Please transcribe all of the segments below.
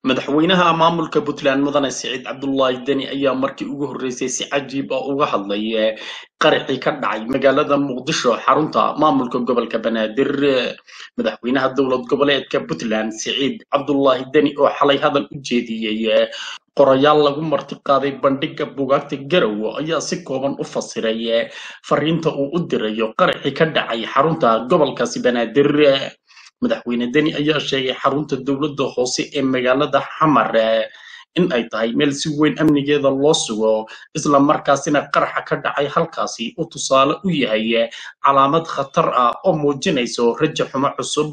madaxweynaha maamulka puntland mudane siciid cabdulaahi deni ayaa markii ugu horreysay si cajiib ah uga hadlay qarixii ka dhacay magaalada muqdisho xarunta maamulka gobolka banaadir madaxweynaha dowlad goboleedka puntland siciid cabdulaahi deni oo xalay hadal u jeediyey qorayaal lagu martiqaaday bandhiga bugaagta garowe ayaa si kooban u fasiray fariinta uu u dirayo qarixii ka dhacay xarunta gobolkaasi banaadir madaxweyne deni ayaa sheegay xarunta dowladda hoose ee magaalada xamar in ay tahay meel si weyn amnigeeda loo sugo isla markaasina qaraxa ka dhacay halkaasi uu tusaale u yahay calaamad khatar ah oo muujinayso raja xumo cusub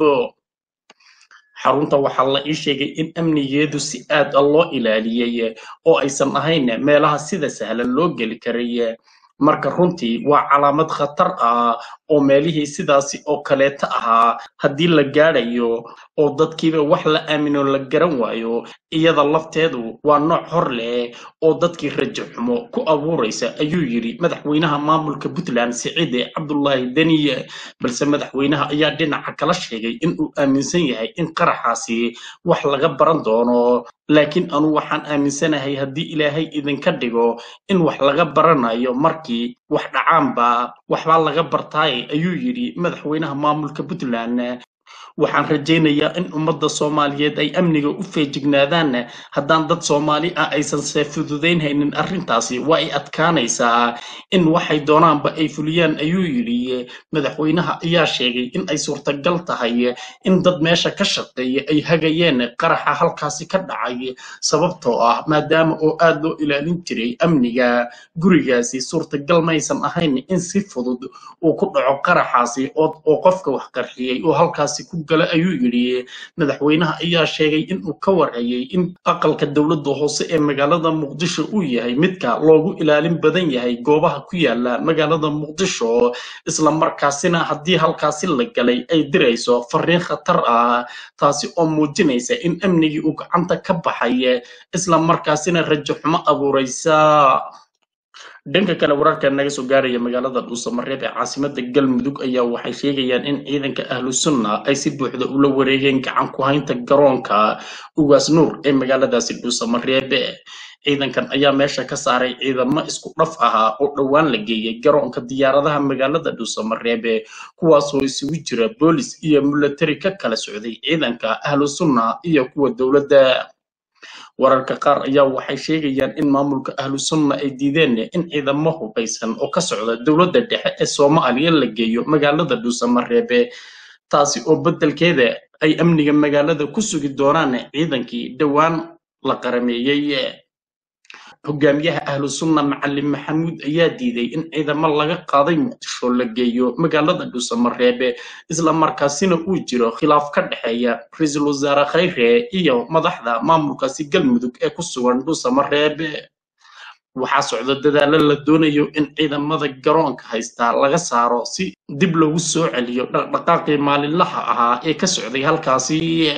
xarunta waxaa la ii sheegay in amnigeedu si aad a loo ilaaliyey oo aysan ahayn meelaha sida sahlan loo geli karay marka runtii waa calaamad khatar ah oo meelihii sidaasi oo kaleeta ahaa haddii la gaadhayo oo dadkiiba wax la aamino la garan waayo iyada lafteedu waa nooc hor leh oo dadkii rajo xumo ku abuuraysa ayuu yidhi madaxweynaha maamulka puntland siciide cabdulaahi deniye balse madaxweynaha ayaa dhinaca kala sheegay in uu aaminsan yahay in qaraxaasi wax laga baran doono laakiin anu waxaan aaminsanahay haddii ilaahay idinka dhigo in wax laga baranayo markii wax dhacaanba waxbaa laga bartaay ayuu yidhi madaxweynaha maamulka puntland waxaan rajaynayaa in ummadda soomaaliyeed ay amniga u feejignaadaan haddaan dad soomaali ah aysan se fududaynhaynin arrintaasi waa ay adkaanaysaa in waxay doonaanba ay fuliyaan ayuu yidhi madaxweynaha ayaa sheegay in ay suurtagal tahay in dad meesha ka shaqeeya ay hagayeen qaraxa halkaasi ka dhacay sababtoo ah maadaama oo aad loo ilaalin jiray amniga gurigaasi suurtagal maysan ahayn in si fudud uu ku dhaco qaraxaasi oo qofka wax qarxiyey oo halkaasi ku gala ayuu yidhi madaxweynaha ayaa sheegay in uu ka warhayay in aqalka dowladda hoose ee magaalada muqdisho uu yahay midka loogu ilaalin badan yahay goobaha ku yaala magaalada muqdisho isla markaasina haddii halkaasi la galay ay dirayso fariin khatar ah taasi oo muujinaysa in amnigii uu gacanta ka baxay isla markaasina rajo xumo abuuraysa dhanka kale wararka naga soo gaaraya magaalada dhuusamareeb ee caasimada galmudug ayaa waxay sheegayaan in ciidanka ahlu sunna ay si buuxda ula wareegeen gacan ku haynta garoonka ugaas nuur ee magaaladaasi dhuusamareeb ciidankan ayaa meesha ka saaray ciidamo isku dhaf ahaa oo dhowaan la geeyey garoonka diyaaradaha magaalada dhuusamareeb kuwaasoo isugu jira boolis iyo milatari ka kala socday ciidanka ahlu sunna iyo kuwa dowladda wararka qaar ayaa waxay sheegayaan in maamulka ahlu sunna ay diideen in ciidamo hubaysan oo ka socda dowladda dhexe ee soomaaliya la geeyo magaalada dhuusamareebe taasi oo beddelkeeda ay amniga magaalada ku sugi doonaan ciidankii dhowaan la qarameeyey hogaamiyaha ahlu sunna macalin maxamuud ayaa diiday in ciidamo laga qaaday muqdisho la geeyo magaalada dhuusamareebe isla markaasina uu jiro khilaaf ka dhexeeya ra-iisul wasaare khayre iyo madaxda maamulkaasi galmudug ee ku sugan dhuusamareebe waxaa socda dadaalo la doonayo in ciidamada garoonka haystaa laga saaro si dib loogu soo celiyo dhaqdhaqaaqii maalinlaha ahaa ee ka socday halkaasi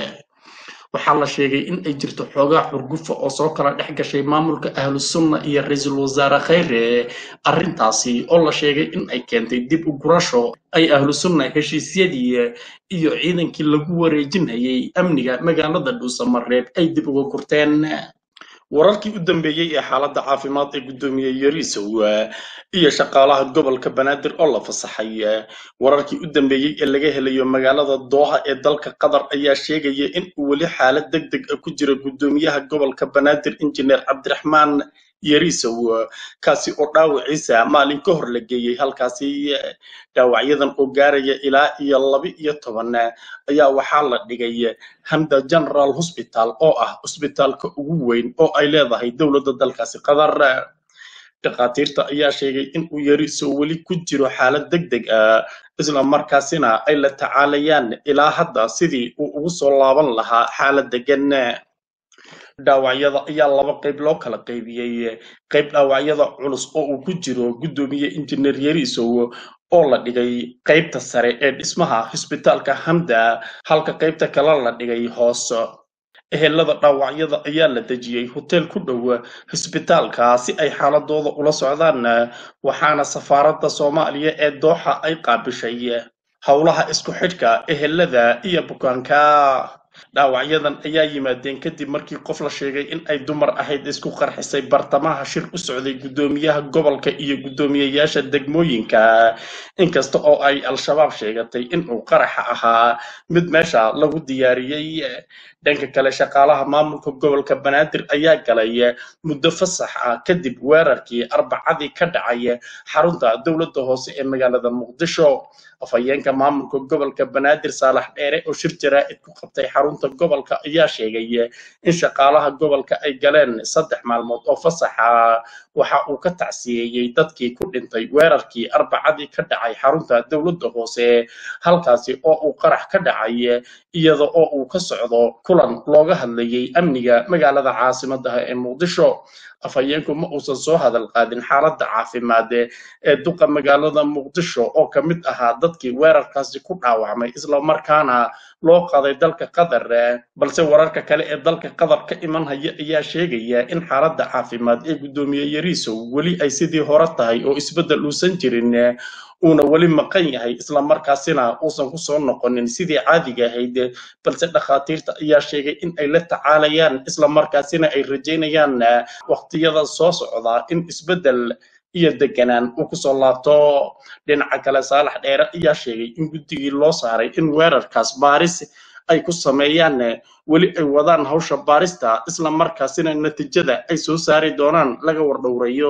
waxaa la sheegay in ay jirto xoogaa xurgufa oo soo kala dhex gashay maamulka ahlu sunna iyo ra-iisul wasaare khayre arrintaasi oo la sheegay in ay keentay dib u gurasho ay ahlu sunna heshiisyadii iyo ciidankii lagu wareejinayay amniga magaalada dhuusamareeb ay dib uga gurteen wararkii u dambeeyey ee xaaladda caafimaad ee guddoomiye yariisow iyo shaqaalaha gobolka banaadir oo la fasaxay wararkii u dambeeyey ee laga helayo magaalada dooha ee dalka qatar ayaa sheegaya in uu weli xaalad deg deg ah ku jiro guddoomiyaha gobolka banaadir injineer cabdiraxmaan yariisow kaasi oo dhaawiciisa maalin ka hor la geeyey halkaasi dhaawacyadan oo gaaraya ilaa iyo laba iyo toban ayaa waxaa la dhigay hamda general hosbital oo ah cusbitaalka ugu weyn oo ay leedahay dowladda dalkaasi qatar dhakhaatiirta ayaa sheegay in uu yariisow weli ku jiro xaalad deg deg ah isla markaasina ay la tacaalayaan ilaa hadda sidii uu ugu soo laaban lahaa xaalad degan dhaawacyada ayaa laba qayb loo kala qaybiyey qayb dhaawacyada culus oo uu ku jiro guddoomiye injineer yariisow oo la dhigay qaybta sare ee dhismaha xisbitaalka hamda halka qaybta kale la dhigay hoos ehelada dhaawacyada ayaa la dejiyey hoteel ku dhow xisbitaalka si ay xaaladooda ula socdaan waxaana safaaradda soomaaliya ee dooxa ay qaabishay howlaha isku xidhka ehelada iyo bukaanka dhaawacyadan ayaa yimaadeen kadib markii qof la sheegay in ay dumar ahayd isku qarxisay bartamaha shir u socday guddoomiyaha gobolka iyo guddoomiyeyaasha degmooyinka inkasta oo ay al-shabaab sheegatay inuu qaraxa ahaa mid meesha lagu diyaariyey dhanka kale shaqaalaha maamulka gobolka banaadir ayaa galay muddo fasax ah kadib weerarkii arbacadii ka dhacay xarunta dowladda hoose ee magaalada muqdisho afhayeenka maamulka gobolka banaadir saalax dheere oo shir jaraa'id ku qabtay xarunta gobolka ayaa sheegay in shaqaalaha gobolka ay galeen saddex maalmood oo fasaxa waxa uu ka tacsiyeeyey dadkii ku dhintay weerarkii arbacadii ka dhacay xarunta dowladda hoose halkaasi oo uu qarax ka dhacay iyada oo uu ka socdo kulan looga hadlayay amniga magaalada caasimadaha ee muqdisho afhayeenku ma uusan soo hadal qaadin xaaladda caafimaad ee duqa magaalada muqdisho oo ka mid ahaa dadkii weerarkaasi ku dhaawacmay islamarkaana loo qaaday dalka qatar balse wararka kale ee dalka qatar ka iman haya ayaa sheegaya in xaaladda caafimaad ee guddoomiye yariisow weli ay sidii hore tahay oo isbeddel uusan jirin uuna weli maqan yahay islamarkaasina uusan kusoo noqonin sidii caadiga ahayd balse dhakhaatiirta ayaa sheegay in ay la tacaalayaan islamarkaasina ay rajaynayaan waqtiyada soo socda in isbeddel iyo deganaan uu kusoo laabto dhinaca kale saalax dheere ayaa sheegay in guddigii loo saaray in weerarkaas baaris ay ku sameeyaan weli ay wadaan hawsha baarista islamarkaasina natiijada ay soo saari doonaan laga wardhowrayo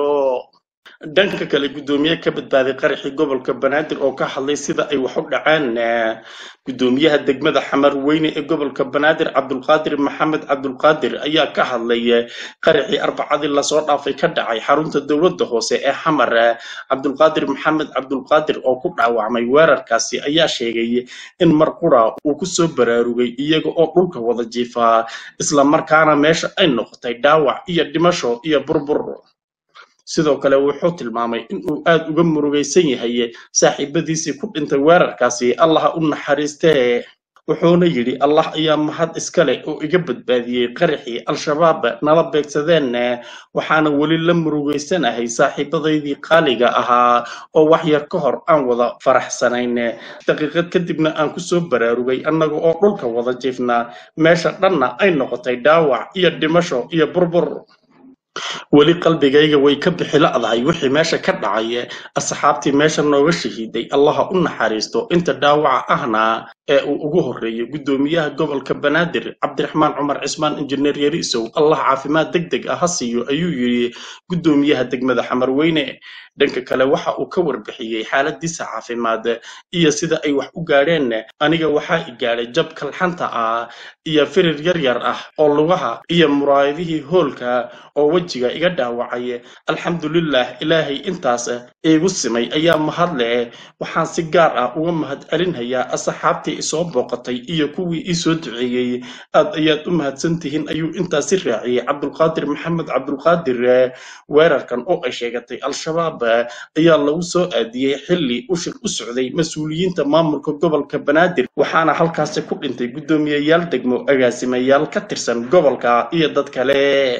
dhanka kale guddoomiye ka badbaaday qaraxii gobolka banaadir oo ka hadlay sida ay wax u dhaceen guddoomiyaha degmada xamar weyne ee gobolka banaadir cabdulqaadir maxamed cabdulqaadir ayaa ka hadlay qaraxii arbacadii lasoo dhaafay ka dhacay xarunta dowladda hoose ee xamar cabdulqaadir maxamed cabdulqaadir oo ku dhaawacmay weerarkaasi ayaa sheegay in mar qura uu kusoo baraarugay iyaga oo dhulka wada jiifaa islamarkaana meesha ay noqotay dhaawac iyo dhimasho iyo burbur sidoo kale wuxuu tilmaamay inuu aad uga murugaysan yahay saaxiibadiisii ku dhintay weerarkaasi allaha u naxariistee wuxuuna yidhi allah ayaa mahad iska leh oo iga badbaadiyey qaraxii al-shabaab nala beegsadeen waxaana weli la murugaysanahay saaxiibadaydii qaaliga ahaa oo wax yar ka hor aan wada faraxsanayn daqiiqad kadibna aan kusoo baraarugay annaga oo dhulka wada jiifnaa meesha dhanna ay noqotay dhaawac iyo dhimasho iyo burbur weli qalbigayga way ka bixi la'dahay wixii meesha ka dhacay asxaabtii meesha nooga shahiiday allaha u naxariisto inta dhaawaca ahna ee uu ugu horreeyay guddoomiyaha gobolka banaadir cabdiraxmaan cumar cismaan injineer yariisow allah caafimaad deg deg ah ha siiyo ayuu yidhi guddoomiyaha degmada xamarweyne dhanka kale waxa uu ka warbixiyey xaaladiisa caafimaad iyo sida ay wax u gaadheen aniga waxaa i gaadhay jab kalxanta ah iyo firir yar yar ah oo lugaha iyo muraayadihii hoolka oo wejiga iga dhaawacay alxamdulilah ilaahay intaas iigu simay ayaa mahad leh waxaan si gaar ah uga mahad celinhayaa asxaabtii isoo booqatay iyo kuwii ii soo duceeyey aad ayaad u mahadsantihiin ayuu intaasi raaciyey cabdulqaadir maxamed cabdulqaadir weerarkan oo ay sheegatay al-shabaab ayaa lagu soo aadiyey xilli ushir u socday mas-uuliyiinta maamulka gobolka banaadir waxaana halkaasi ku dhintay guddoomiyeyaal degmo agaasimayaal ka tirsan gobolka iyo dad kale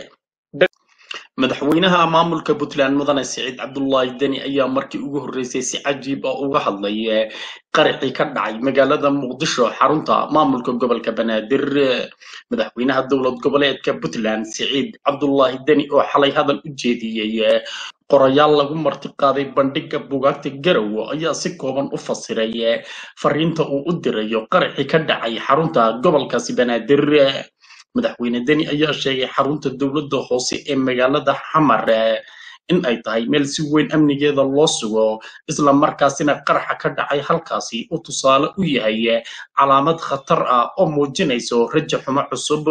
madaxweynaha maamulka puntland mudane siciid cabdullaahi deni ayaa markii ugu horreysay si cajiib ah uga hadlay qaraxii ka dhacay magaalada muqdisho xarunta maamulka gobolka banaadir madaxweynaha dowlad goboleedka puntland siciid cabdullaahi deni oo xalay hadal u jeediyey qorayaal lagu martiqaaday bandhigga bugaagta garowe ayaa si kooban u fasiray fariinta uu u dirayo qaraxii ka dhacay xarunta gobolkaasi banaadir madaxweyne deni ayaa sheegay xarunta dowladda hoose ee magaalada xamar in ay tahay meel si weyn amnigeeda loo sugo isla markaasina qaraxa ka dhacay halkaasi uu tusaale u yahay calaamad khatar ah oo muujinayso raja xumo cusub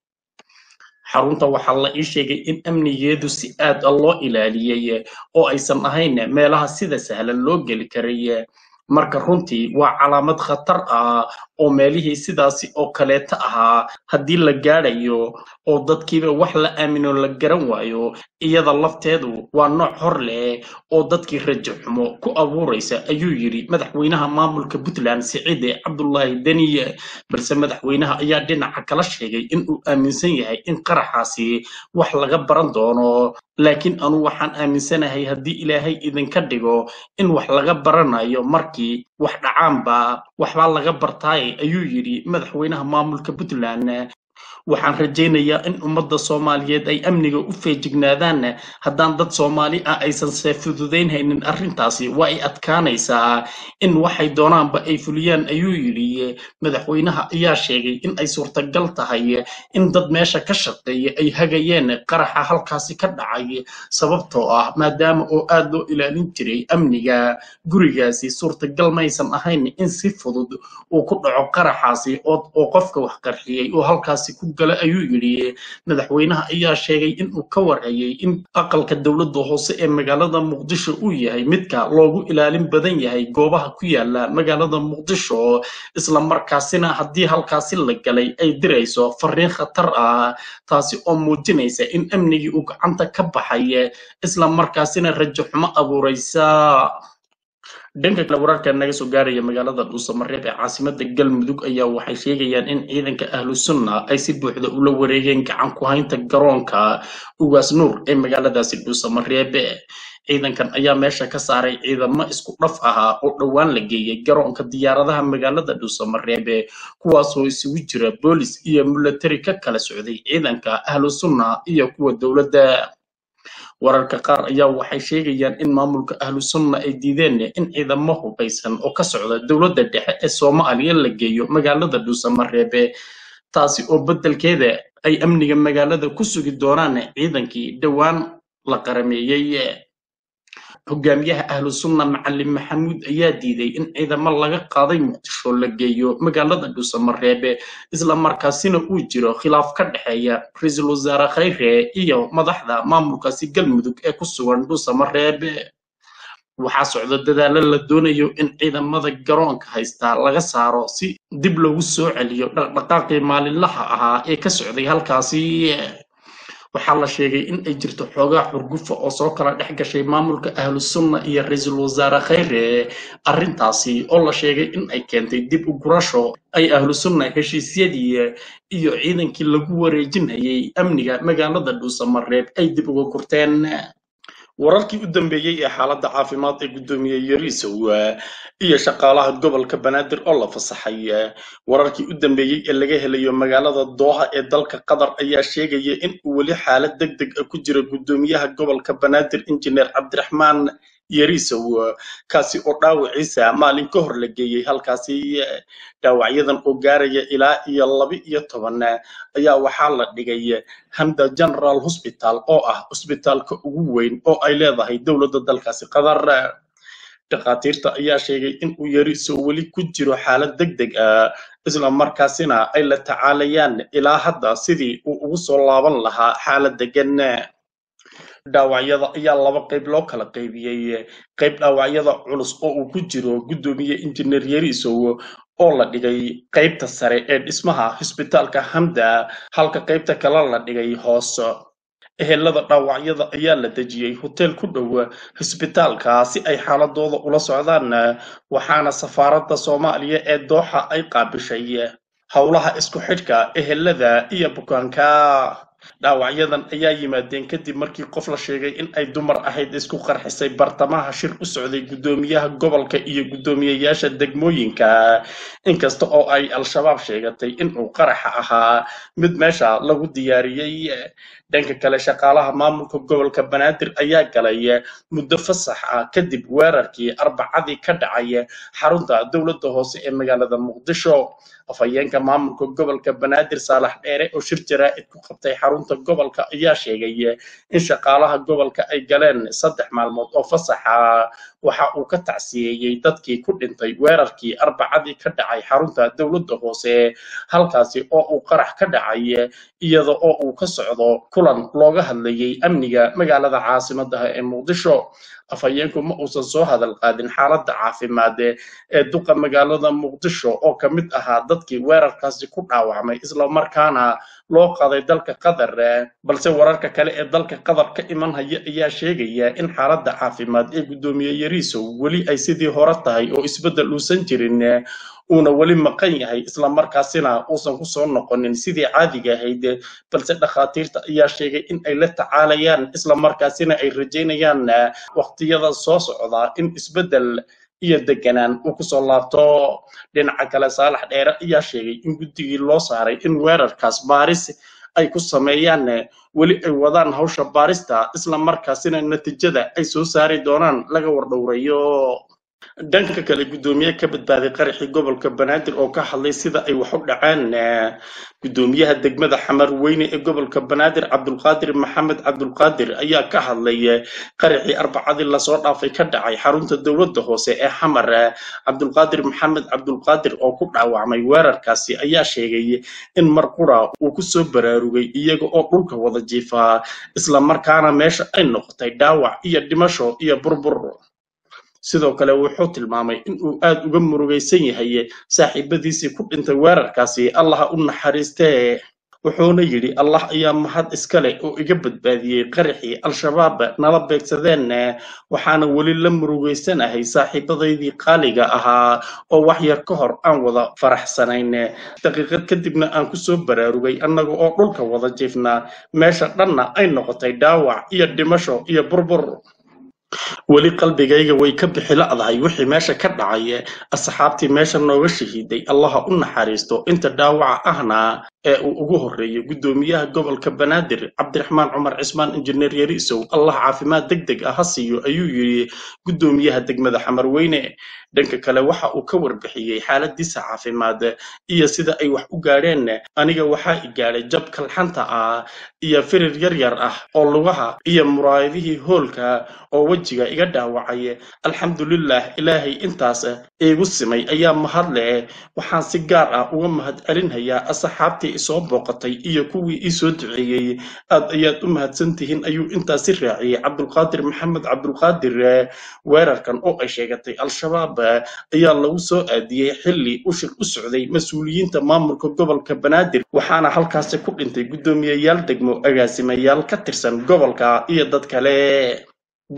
xarunta waxaa la ii sheegay in amnigeedu si aad a loo ilaaliyey oo aysan ahayn meelaha sida sahlan loo geli karay marka runtii waa calaamad khatar ah oo meelihii sidaasi oo kaleeta ahaa haddii la gaadhayo oo dadkiiba wax la aamino la garan waayo iyada lafteedu waa nooc hor leh oo dadkii rajo xumo ku abuuraysa ayuu yidhi madaxweynaha maamulka puntland siciide cabdullaahi deniye balse madaxweynaha ayaa dhinaca kala sheegay in uu aaminsan yahay in qaraxaasi wax laga baran doono laakiin anu waxaan aaminsanahay haddii ilaahay idinka dhigo in wax laga baranayo markii wax dhacaanba waxbaa laga bartaaye ayuu yidhi madaxweynaha maamulka puntland waxaan rajaynayaa in ummadda soomaaliyeed ay amniga u feejignaadaan haddaan dad soomaali ah aysan see fududaynhaynin arrintaasi waa ay adkaanaysaa in waxay doonaanba ay fuliyaan ayuu yidhi madaxweynaha ayaa sheegay in ay suurtagal tahay in dad meesha ka shaqeeya ay hagayeen qaraxa halkaasi ka dhacay sababtoo ah maadaama oo aad loo ilaalin jiray amniga gurigaasi suurtagal maysan ahayn in si fudud uu ku dhaco qaraxaasi oo qofka wax qarxiyey oo halkaasi ku gala ayuu yidhi madaxweynaha ayaa sheegay in uu ka warhayay in aqalka dowladda hoose ee magaalada muqdisho uu yahay midka loogu ilaalin badan yahay goobaha ku yaala magaalada muqdisho isla markaasina haddii halkaasi la galay ay dirayso fariin khatar ah taasi oo muujinaysa in amnigii uu gacanta ka baxay isla markaasina rajo xumo abuuraysa dhanka kale wararka naga soo gaaraya magaalada dhuusamareeb ee caasimada galmudug ayaa waxay sheegayaan in ciidanka ahlu sunna ay si buuxda ula wareegeen gacan ku haynta garoonka ugaas nuur ee magaaladaasi dhuusamareeb ciidankan ayaa meesha ka saaray ciidamo isku dhaf ahaa oo dhowaan la geeyey garoonka diyaaradaha magaalada dhuusamareeb kuwaasoo isugu jira boolis iyo milatari ka kala socday ciidanka ahlu sunna iyo kuwa dowladda wararka qaar ayaa waxay sheegayaan in maamulka ahlu sunna ay diideen in ciidamo hubaysan oo ka socda dowladda dhexe ee soomaaliya la geeyo magaalada dhuusamareebe taasi oo beddelkeeda ay amniga magaalada ku sugi doonaan ciidankii dhowaan la qarameeyey hogaamiyaha ahlu sunna macalin maxamuud ayaa diiday in ciidamo laga qaaday muqdisho la geeyo magaalada dhuusamareebe isla markaasina uu jiro khilaaf ka dhexeeya ra-iisul wasaare khayre iyo madaxda maamulkaasi galmudug ee ku sugan dhuusamareebe waxaa socda dadaalo la doonayo in ciidamada garoonka haystaa laga saaro si dib loogu soo celiyo dhaqdhaqaaqii maalinlaha ahaa ee ka socday halkaasi waxaa la sheegay in ay jirto xoogaa xurgufa oo soo kala dhex gashay maamulka ahlu sunna iyo ra-iisul wasaare khayre arrintaasi oo la sheegay in ay keentay dib u gurasho ay ahlu sunna heshiisyadii iyo ciidankii lagu wareejinayay amniga magaalada dhuusamareeb ay dib uga kurteen wararkii u dambeeyey ee xaaladda caafimaad ee guddoomiye yariisow iyo shaqaalaha gobolka banaadir oo la fasaxay wararkii u dambeeyey ee laga helayo magaalada dooha ee dalka qatar ayaa sheegaya in uu weli xaalad deg deg ah ku jiro guddoomiyaha gobolka banaadir injineer cabdiraxmaan yariisow kaasi oo dhaawiciisa maalin ka hor la geeyey halkaasi dhaawacyadan oo gaaraya ilaa iyo laba iyo toban ayaa waxaa la dhigay hamda general hosbital oo ah cusbitaalka ugu weyn oo ay leedahay dowladda dalkaasi qatar dhakhaatiirta ayaa sheegay in uu yariisow weli ku jiro xaalad deg deg ah isla markaasina ay la tacaalayaan ilaa hadda sidii uu ugu soo laaban lahaa xaalad degan dhaawacyada ayaa laba qayb loo kala qaybiyey qayb dhaawacyada culus oo uu ku jiro guddoomiye injineer yariisow oo la dhigay qaybta sare ee dhismaha hosbitaalka hamda halka qaybta kale la dhigay hoos ehelada dhaawacyada ayaa la dejiyey hoteel ku dhow hosbitaalka si ay xaaladooda ula socdaan waxaana safaaradda soomaaliya ee dooxa ay qaabishay howlaha isku xidhka ehelada iyo bukaanka dhaawacyadan ayaa yimaadeen kadib markii qof la sheegay in ay dumar ahayd isku qarxisay bartamaha shir u socday guddoomiyaha gobolka iyo guddoomiyeyaasha degmooyinka inkasta oo ay al-shabaab sheegatay in uu qaraxa ahaa mid meesha lagu diyaariyey dhanka kale shaqaalaha maamulka gobolka banaadir ayaa galay muddo fasax ah kadib weerarkii arbacadii ka dhacay xarunta dowladda hoose ee magaalada muqdisho afhayeenka maamulka gobolka banaadir saalax dheere oo shir jaraa'id ku qabtay xarunta gobolka ayaa sheegay in shaqaalaha gobolka ay galeen saddex maalmood oo fasaxa waxa uu ka tacsiyeeyey dadkii ku dhintay weerarkii arbacadii ka dhacay xarunta dowladda hoose halkaasi oo uu qarax ka dhacay iyada oo uu ka socdo kulan looga hadlayay amniga magaalada caasimadaha ee muqdisho afhayeenku ma uusan soo hadal qaadin xaaladda caafimaad ee duqa magaalada muqdisho oo ka mid ahaa dadkii weerarkaasi ku dhaawacmay islamarkaana loo qaaday dalka qatar balse wararka kale ee dalka qatar ka iman haya ayaa sheegaya in xaaladda caafimaad ee guddoomiye yariisow weli ay sidii hore tahay oo isbeddel uusan jirin uuna weli maqan yahay islamarkaasina uusan ku soo noqonin sidii caadiga ahayd balse dhakhaatiirta ayaa sheegay in ay la tacaalayaan islamarkaasina ay rajaynayaan waqtiyada soo socda in isbeddel iyo deganaan uu kusoo laabto dhinaca kale saalax dheere ayaa sheegay in guddigii loo saaray in weerarkaas baaris ay ku sameeyaan weli ay wadaan hawsha baarista isla markaasina natiijada ay soo saari doonaan laga wardhowrayo dhanka kale guddoomiye ka badbaaday qaraxii gobolka banaadir oo ka hadlay sida ay wax u dhaceen guddoomiyaha degmada xamar weyne ee gobolka banaadir cabdulqaadir maxamed cabdulqaadir ayaa ka hadlay qaraxii arbacadii lasoo dhaafay ka dhacay xarunta dowladda hoose ee xamar cabdulqaadir maxamed cabdulqaadir oo ku dhaawacmay weerarkaasi ayaa sheegay in mar qura uu kusoo baraarugay iyaga oo dhulka wada jiifaa isla markaana meesha ay noqotay dhaawac iyo dhimasho iyo burbur sidoo kale wuxuu tilmaamay in uu aad uga murugaysan yahay saaxiibadiisii ku dhintay weerarkaasi allaha u naxariistee wuxuuna yidhi allah ayaa mahad iska leh oo iga badbaadiyey qaraxii al-shabaab nala beegsadeen waxaana weli la murugaysanahay saaxiibadaydii qaaliga ahaa oo wax yar ka hor aan wada faraxsanayn daqiiqad kadibna aan kusoo baraarugay annaga oo dhulka wada jiifnaa meesha dhanna ay noqotay dhaawac iyo dhimasho iyo burbur weli qalbigayga way ka bixi la'dahay wixii meesha ka dhacay asxaabtii meesha nooga shahiiday allaha u naxariisto inta dhaawaca ahna ee uu ugu horreeyay guddoomiyaha gobolka banaadir cabdiraxmaan cumar cismaan injineer yariisow allah caafimaad deg deg ah ha siiyo ayuu yidhi guddoomiyaha degmada xamarweyne dhanka kale waxa uu ka warbixiyey xaaladiisa caafimaad iyo sida ay wax u gaadheen aniga waxaa i gaadhay jab kalxanta ah iyo firir yar yar ah oo lugaha iyo muraayadihii hoolka oo wejiga iga dhaawacay alxamdulilah ilaahay intaas iigu simay ayaa mahad leh waxaan si gaar ah uga mahad celinhayaa asxaabtii isoo booqatay iyo kuwii ii soo duceeyey aad ayaad u mahadsan tihiin ayuu intaasi raaciyey cabdulqaadir maxamed cabdulqaadir weerarkan oo ay sheegatay al-shabaab ayaa lagu soo aadiyey xilli ushir u socday mas-uuliyiinta maamulka gobolka banaadir waxaana halkaasi ku dhintay guddoomiyeyaal degmo agaasimayaal ka tirsan gobolka iyo dad kale